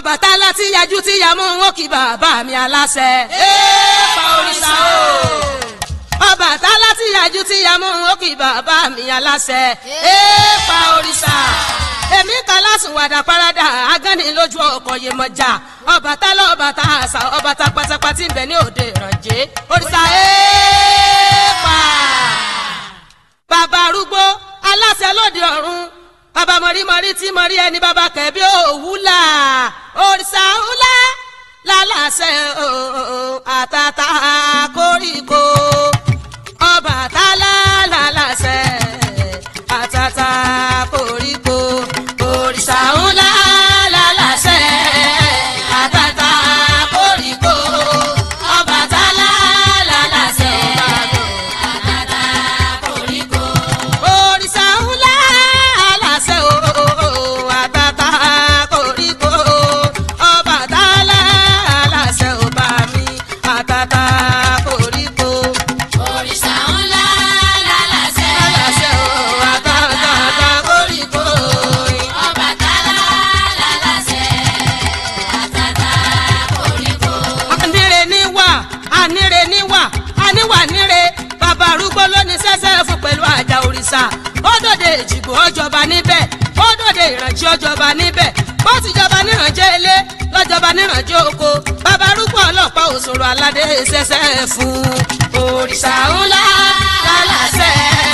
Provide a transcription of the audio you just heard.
Ọbàtálá tí yajú tí yamú wọn kì bàbá mi aláṣẹ. èèpà òrìṣà o. Ọbàtálá tí yajú tí yamú wọn kì bàbá mi aláṣẹ. èèpà òrìṣà. èmi kan lásùn wàdà parada agánni lójú ọkọ̀ yìí mọ̀já. Ọbàtálá ọbàtá àṣà ọbàtá pátápátá ń bẹ ní òde ìrànjẹ́. òrìṣà èèpà. bàbá arúgbó aláṣẹ lóde ọ̀run bàbá mọ̀rímọ̀rí tí mọ̀rí ẹni bàbá kẹ̀bí òwúlà òrìṣà ńlá lálàṣẹ àtàtà koríko Ọbàtálá lálàṣẹ àtàtà koríko òrìṣà ńlá lálàṣẹ àtàtà koríko Ọbàtálá lálàṣẹ àtàtà koríko òrìṣà ńlá aláṣẹ o àtàtà koríko Ọbàtálá aláṣẹ ò bá mi àtàtà koríko. òrìṣà ńlá lálàṣẹ. aláṣẹ o àtàtà koríko. Ọbàtálá lálàṣẹ. àtàtà koríko. anire ní wà anire ní wà aníwà níre bàbá arúgbó lónìí sẹ́sẹ́ fún pẹ̀lú àjà òrìṣà ó dòde èjìgbò ọjọba níbẹ̀ ó dòde ìrànjí ọjọba níbẹ̀ bó ti jọba nírànjẹ́ ilé lọ́jọba nírànjẹ́ oko bàbá arúgbó ọlọ́pàá òṣòro aládé sẹ́sẹ́ fún òrìṣà ńlá lálàsẹ́